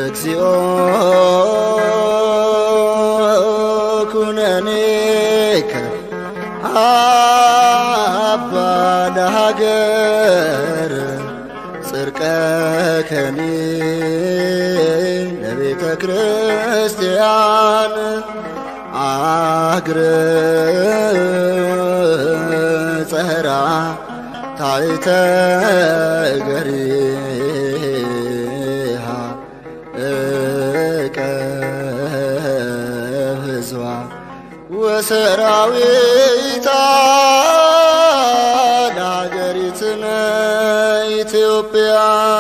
እግዚኦ ኩነኔከ አባ ለሃገር ጽርቀከኒ ለቤተ ክርስቲያን አግረ ጸራ ታይተ ገሪሃ እቀብ ህዝባ ወሰራዊታ ለሀገሪትነ ኢትዮጵያ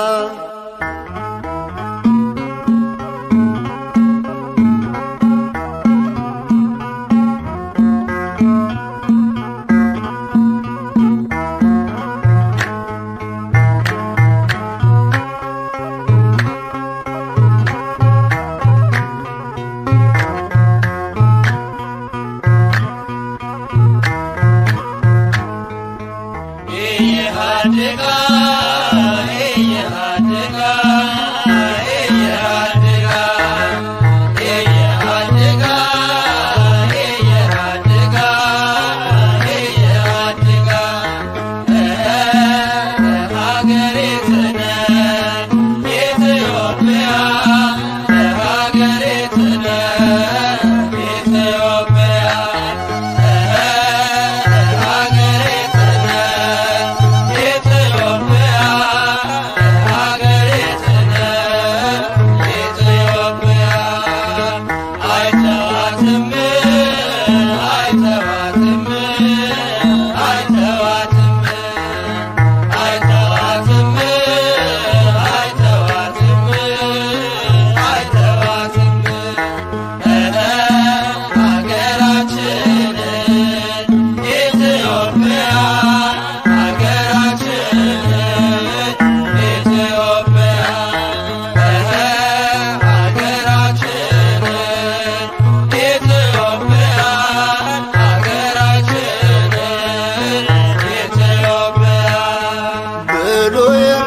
ብሉይን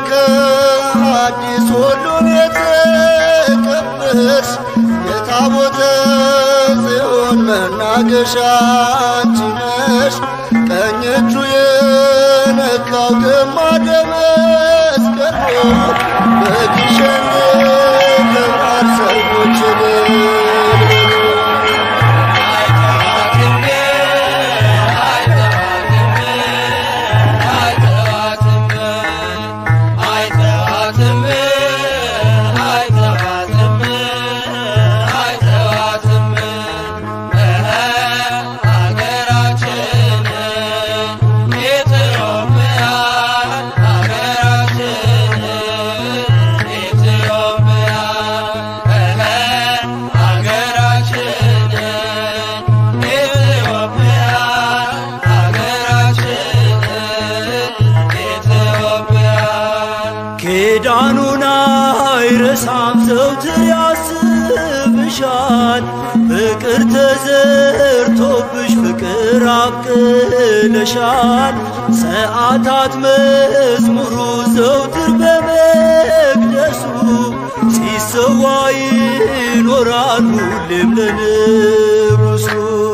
ከአዲስ ሁሉን የተቀበልሽ የታቦተ ጽዮን መናገሻ አንቺ ነሽ። ቀኝ እጁ የነካው ግማደ መስቀሉ በግሸን ክብራት ሰዎች ኪዳኑን አይረሳም ዘውትር ያስብሻል። ፍቅር ተዘርቶብሽ ፍቅር አብቅለሻል። ሰዓታት መዝሙሩ ዘውትር በመቅደሱ ሲሰዋ ይኖራል ሁሌም ለንጉሱ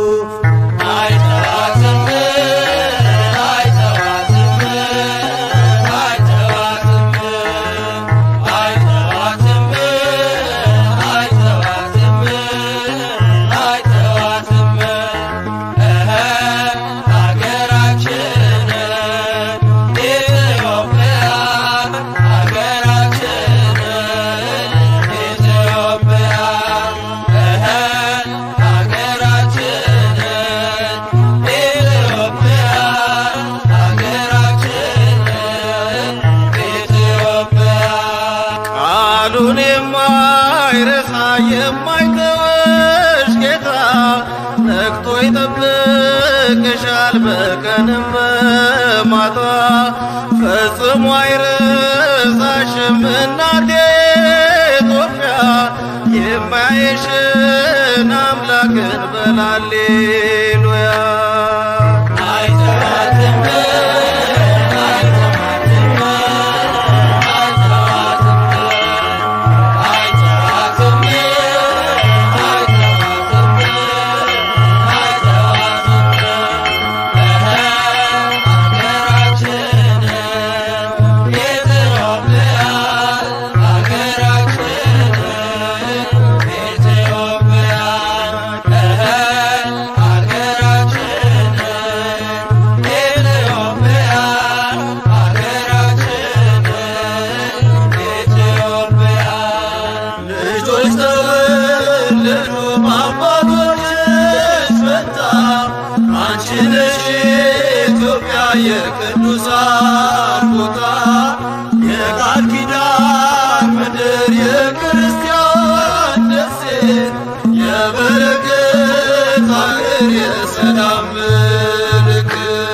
ቃሉን የማይረሳ የማይተወሽ ጌታ ነቅቶ ይጠብቅሻል በቀንም በማታ ፈጽሞ አይረሳሽም እናቴ ኢትዮጵያ የማይሽን አምላክን በላሌሉያ አይተዋትም የክርስቲያን ደሴት የበረከት አገር የሰላም ምልክት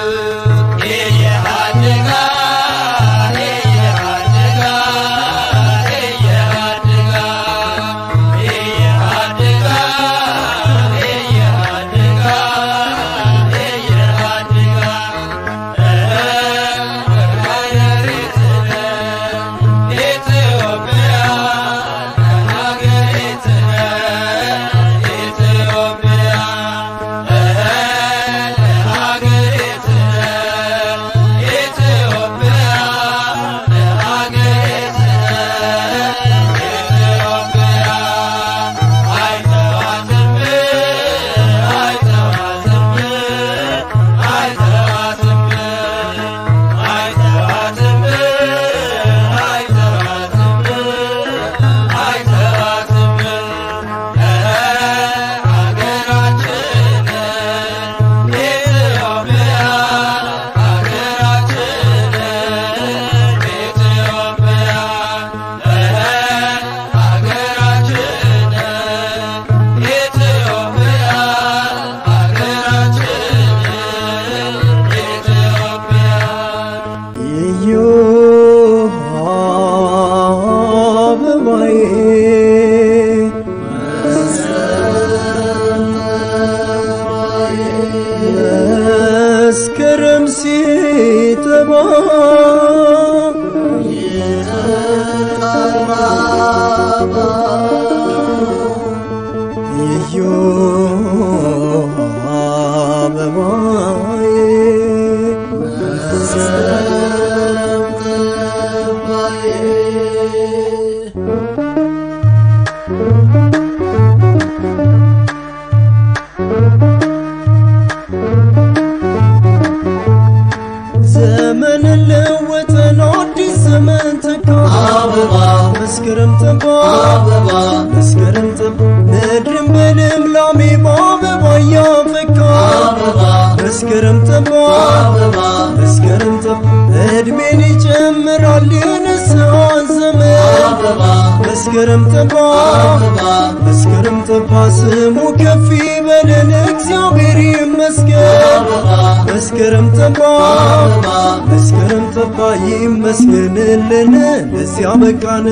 እዮሃ አበባዬ መስከረም ሲጠባ እዮሃ አበባዬ ዘመን ለወጠን አዲስ ዘመን ተካ አበባ መስከረም ጠባ አበባ መስከረም ጠባ ምድርን በልምላሜ በአበባ እያፈካ አበባ መስከረም ጠባ አበባ መስከረም ጠባ እድሜን ይጨምራል የንስሐን ዘመን አበባ መስከረም ጠባ አበባ መስከረም ጠባ ስሙ ከፍ ይበለን እግዚአብሔር ይመስገን መስከረም ጠባ መስከረም ጠባ ይመስገንልን ለዚያ በቃን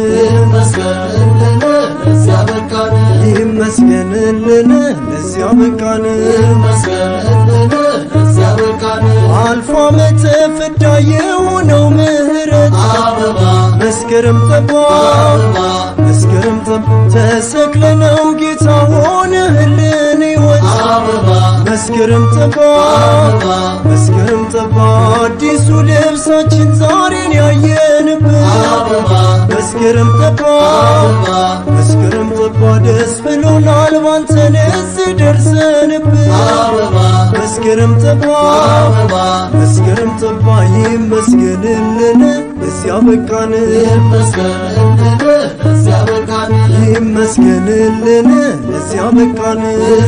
ይመስገንልን ለዚያ በቃን አልፎ ዓመተ ፍዳ የሆነው ምህረት መስከረም ጠባ መስከረም ጠባ ተሰቅለነው ጌታ ሆነህልን ሕይወት መስከረም ጠባ መስከረም ጠባ አዲሱ ልብሳችን ዛሬን ያየንበት መስከረም ጠባ መስከረም ጠባ ደስ ብሎናል ባንተን እዚህ ደርሰንበት መስከረም ጠባ መስከረም ጠባ ይመስገንልን እዚያ በቃን ይመስገንልን እዚያ በቃን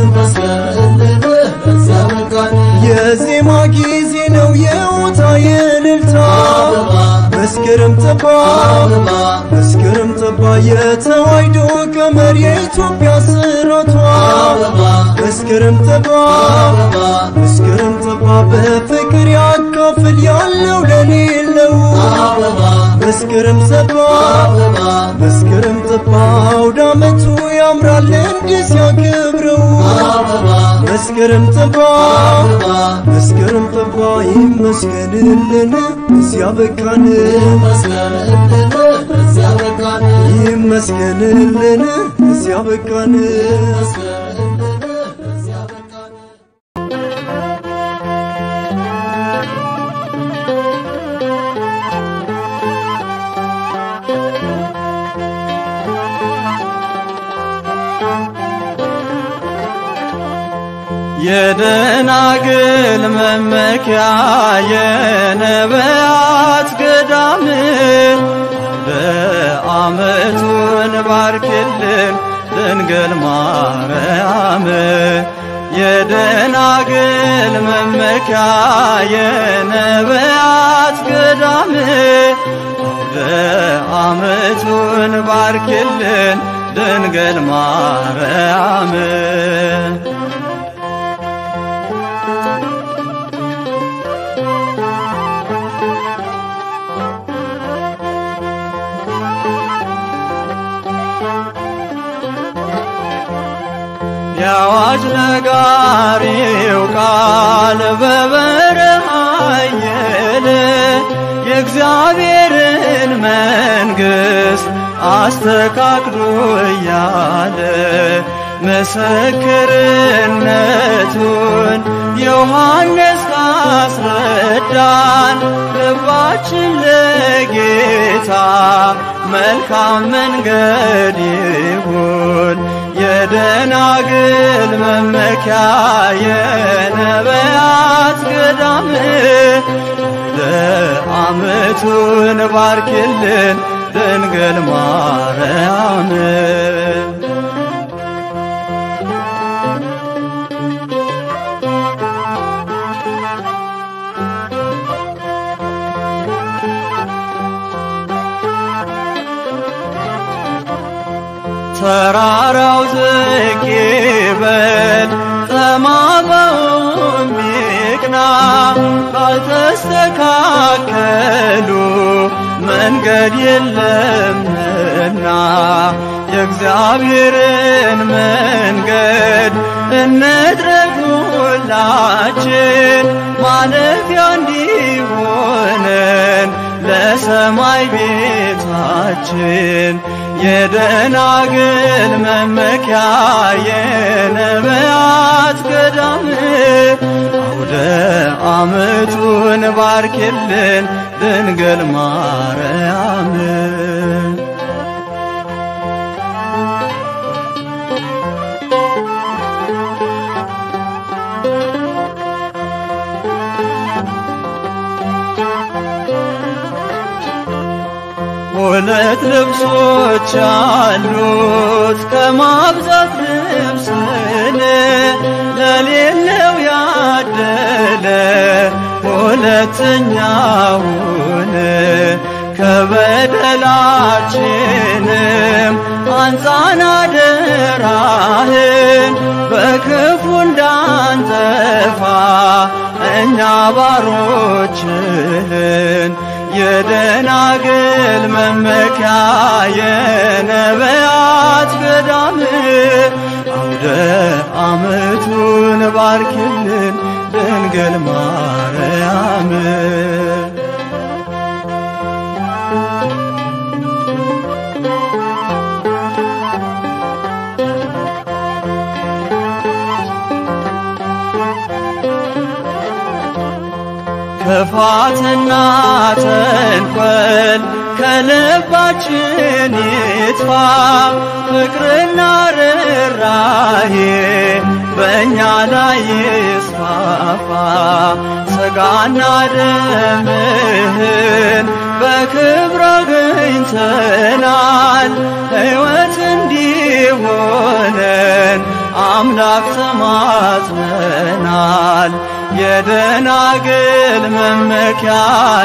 የዜማ ጊዜ ነው የውታ የእልልታ መስከረም ጠባ መስከረም ጠባ የተዋሕዶ ቀመር የኢትዮጵያ ስራቷ መስከረም ጠባ መስከረም ጠባ በፍቅር ያካፍል ያለው ለሌለው መስከረም ጠባ መስከረም ጠባ አውደ ዓመቱ ያምራል እንዲህ ሲያከብረው መስከረም ጠባ መስከረም ጠባ ይመስገንልን እዚያ በቃን ይመስገንልን እዚያ በቃን የደናግል መመኪያ የነቢያት ገዳም ለዓመቱን ባርክልን ድንግል ማርያም የደናግል መመኪያ የነቢያት ገዳም ዓመቱን ባርክልን ድንግል ማርያም የአዋጅ ነጋሪው ቃል በበረሃ አየለ የእግዚአብሔርን መንግሥት አስተካክሎ እያለ ምስክርነቱን ዮሐንስ ካስረዳን ልባችን ለጌታ መልካም መንገድ ይሁን የደናግል መመኪያ የነቢያት ገዳም ለዓመቱን ባርክልን ድንግል ማርያም ተራራው ዝቅ ይበል ጠማማውም ይቅና ካልተስተካከሉ መንገድ የለምና የእግዚአብሔርን መንገድ እንድረግ ሁላችን ማለፊያ እንዲሆነን ለሰማይ ቤታችን የደናግል መመኪያ የነቢያት ገዳም አውደ ዓመቱን ባርክልን ድንግል ማርያም ሁለት ልብሶች አሉት ከማብዛት ልብስን ለሌለው ያደለ ሁለተኛውን ከበደላችንም አንጻን አደራህን በክፉ እንዳንጠፋ እኛ ባሮችህን የደናግል መመኪያ የነቢያት ገዳም አውደ ዓመቱን ባርክልን ድንግል ማርያም ክፋትና ተንኮል ከልባችን ይጥፋ፣ ፍቅርና ርኅራኄ በእኛ ላይ ይስፋፋ። ሥጋና ደምህን በክብር አግኝተናል፣ ሕይወት እንዲሆነን አምላክ ተማጽነናል። የደናግል መመኪያ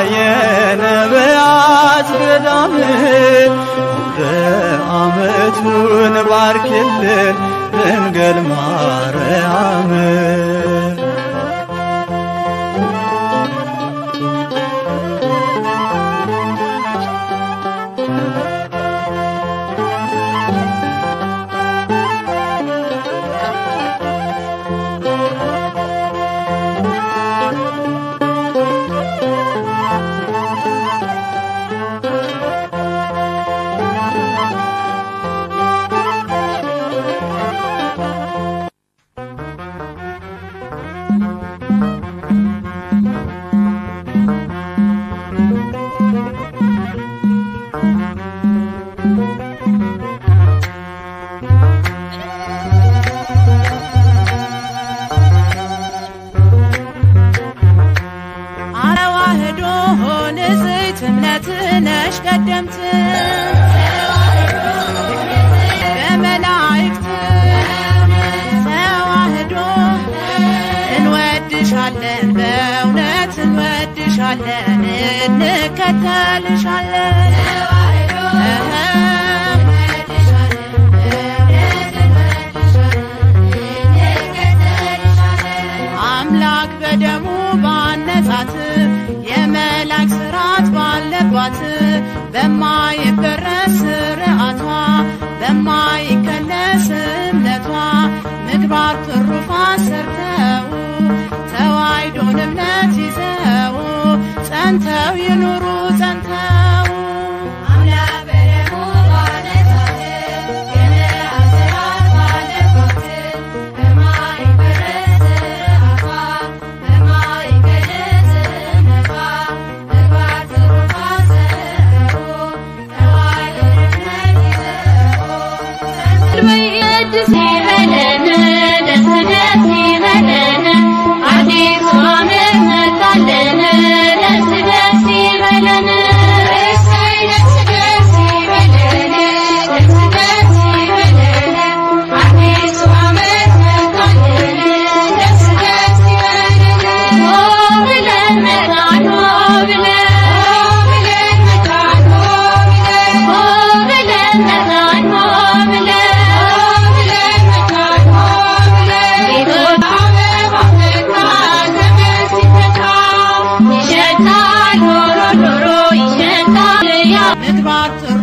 የነቢያት ገዳም አውደ ዓመቱን ባርክልን ድንግል ማርያም ደስ ይበለን ደስ ደስ ይበለን አዲሱ ዓመት መጣልን ደስ ደስ ይበለን እሰይ ደስ ደስ ይበለን ደስ ደስ ይበለን አዲሱ ዓመት መጣልን ደስ ደስ ይበለን ሆ ብለን መጣን ሆ ብለን ሆ ብለን መጣን ሆ ብለን ይሸታል ዶሮ ዶሮ ይሸታል ያ ምግባት ጥሩ